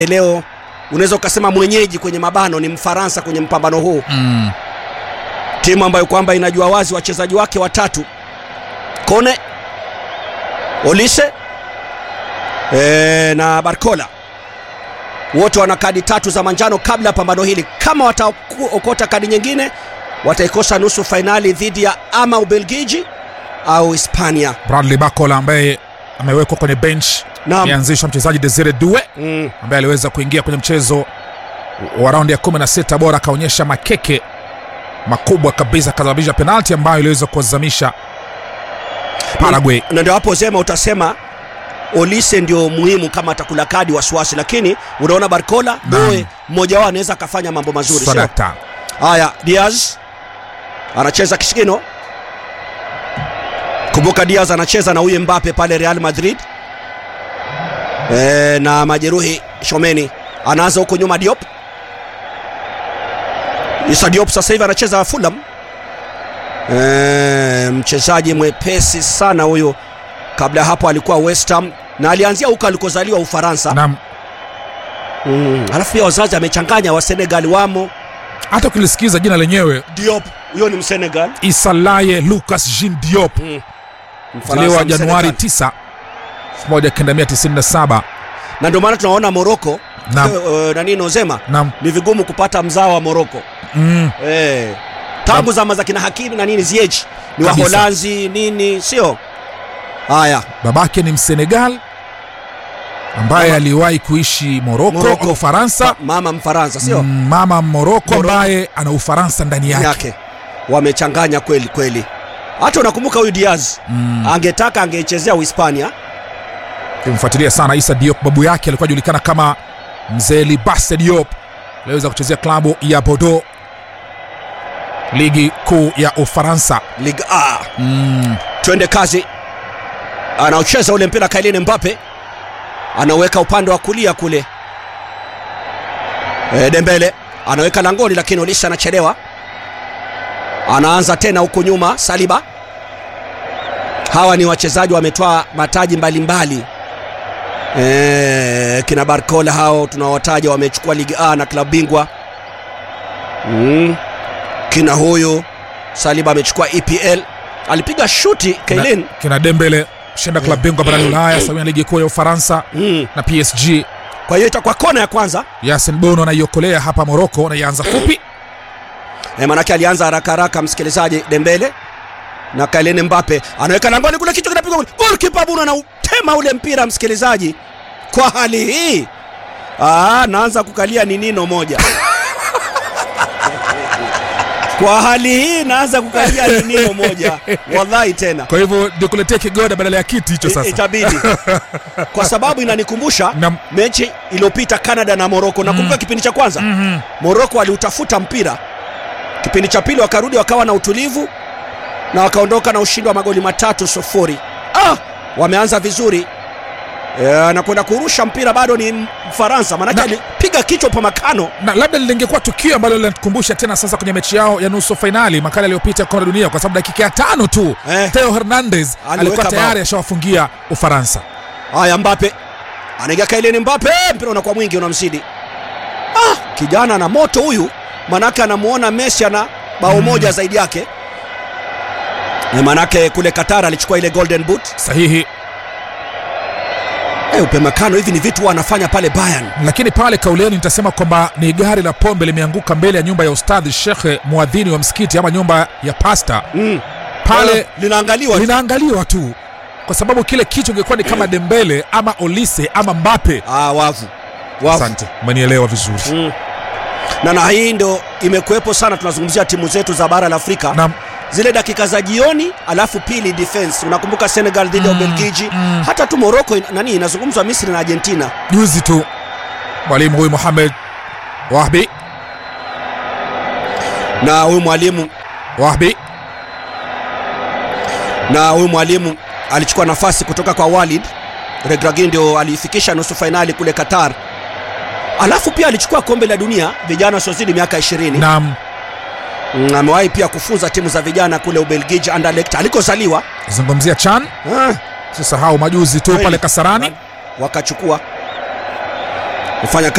leo unaweza ukasema mwenyeji kwenye mabano ni Mfaransa kwenye mpambano huu mm. timu ambayo kwamba inajua wazi wachezaji wake watatu Kone, Olise e, na Barcola wote wana kadi tatu za manjano kabla ya pambano hili. Kama wataokota kadi nyingine, wataikosa nusu fainali dhidi ya ama Ubelgiji au Hispania. Bradley Bacola ambaye amewekwa kwenye bench Naam. ameanzishwa mchezaji Desire Due Mm. ambaye aliweza kuingia kwenye mchezo wa raundi ya 16 bora akaonyesha makeke makubwa kabisa akasababisha penalti ambayo iliweza kuwazamisha Paraguay. na ndio hapo Zema utasema Olise ndio muhimu kama atakula kadi wasiwasi, lakini unaona Barcola Doe mmoja wao anaweza akafanya mambo mazuri, sio? Sadakta. Haya, Diaz anacheza kisigino. Kumbuka Diaz anacheza na huyu Mbappe pale Real Madrid e, na majeruhi Shomeni anaanza huko nyuma Diop. Issa Diop sasa hivi anacheza Fulham. E, mchezaji mwepesi sana huyu. Kabla ya hapo alikuwa West Ham na alianzia huko alikozaliwa Ufaransa. Naam. Mm, alafu pia wazazi amechanganya wa Senegal wamo. Hata ukilisikiza jina lenyewe Diop huyo ni Msenegal. Isalaye Lucas Jean Diop Mfaransa, ziliwa Januari Msenegal. 9 1997. na ndio maana tunaona Moroko Naam. uh, nani Nozema Naam. ni vigumu kupata mzao wa Moroko Mm. eh, tangu zama za kina Hakimi na nini Ziyech ni Kabisa. Waholanzi nini, sio haya Babake ni Msenegal ambaye Mama- aliwahi kuishi Moroko, Moroko. Ufaransa. Ma- mama Mfaransa sio Mm, Mama Moroko Moroko. ambaye ana Ufaransa ndani yake. yake wamechanganya kweli kweli. Hata unakumbuka huyu Diaz Mm. angetaka angeichezea Uhispania Kimfuatilia sana Isa Diop, babu yake alikuwa ajulikana kama mzee Libasse Diop, aliweza kuchezea klabu ya Bordeaux, ligi kuu ya Ufaransa. Ligue A. Mm. Twende kazi, anaocheza ule mpira Kylian Mbappe anaweka upande wa kulia kule. E, Dembele anaweka langoni, lakini Olisa anachelewa. Anaanza tena huku nyuma Saliba. Hawa ni wachezaji wametoa mataji mbalimbali e, kina Barcola hao tunawataja wamechukua ligi A na klabu bingwa mm. Kina huyu Saliba amechukua EPL, alipiga shuti Kylian Na, kina Dembele shinda klabu bingwa barani Ulaya sawia na ligi kuu ya Ufaransa mm. na PSG. Kwa hiyo itakuwa kona ya kwanza Yasin Bono anaiokolea hapa Moroko na ianza fupi. e, manake alianza haraka haraka, msikilizaji. Dembele na Kylian Mbappe anaweka langoni kule, kichwa kinapigwa kule, goalkeeper Bruno anautema ule mpira, msikilizaji. Kwa hali hii ah, naanza kukalia ni nino moja kwa hali hii naanza kukalia ni nino moja, wallahi tena Kwa hivyo nikuletee kigoda badala ya kiti hicho I- sasa. itabidi kwa sababu inanikumbusha Nam- mechi iliyopita Canada na Morocco. Nakumbuka kipindi cha kwanza Mhm. Morocco aliutafuta mpira, kipindi cha pili wakarudi wakawa na utulivu na wakaondoka na ushindi wa magoli matatu sufuri. Ah, wameanza vizuri e, na kwenda kurusha mpira bado ni Mfaransa, maanake Na- alipiga kichwa pa makano. na labda lingekuwa tukio ambalo linatukumbusha tena sasa kwenye mechi yao ya nusu fainali makala iliyopita kombe la dunia, kwa sababu dakika ya tano tu Eh. Theo Hernandez Aliweka alikuwa bao. tayari ashawafungia Ufaransa. Haya, Mbappe anaingia Kylian Mbappe, mpira unakuwa mwingi, unamzidi. Ah, kijana ana moto huyu, manake anamuona Messi ana bao moja zaidi yake. E, manake kule Qatar alichukua ile golden boot. Sahihi, E, upemakano hivi ni vitu huwa anafanya pale Bayern. lakini pale kauleni nitasema kwamba ni gari la pombe limeanguka mbele ya nyumba ya ustadhi shekhe muadhini wa msikiti ama nyumba ya pasta Mm. pale Eh, linaangaliwa linaangaliwa tu, kwa sababu kile kichwa ingekuwa ni kama Dembele ama Olise ama Mbappe. ah, wavu wavu. Asante, umenielewa vizuri. Mm. Na na hii ndo imekuwepo sana, tunazungumzia timu zetu za bara la Afrika Na zile dakika za jioni, alafu pili defense. Unakumbuka Senegal dhidi ya Ubelgiji, hata tu Morocco in- nani inazungumzwa Misri na Argentina. juzi tu mwalimu huyu Mohamed Wahbi Na huyu mwalimu Wahbi na huyu mwalimu alichukua nafasi kutoka kwa Walid Regragui, ndio aliifikisha nusu fainali kule Qatar, alafu pia alichukua kombe la dunia vijana wasiozidi miaka 20 nam Mm, amewahi pia kufunza timu za vijana kule Ubelgiji Anderlecht alikozaliwa. zungumzia Chan, Ah, sisahau majuzi tu Kweli. pale Kasarani. wakachukua fanya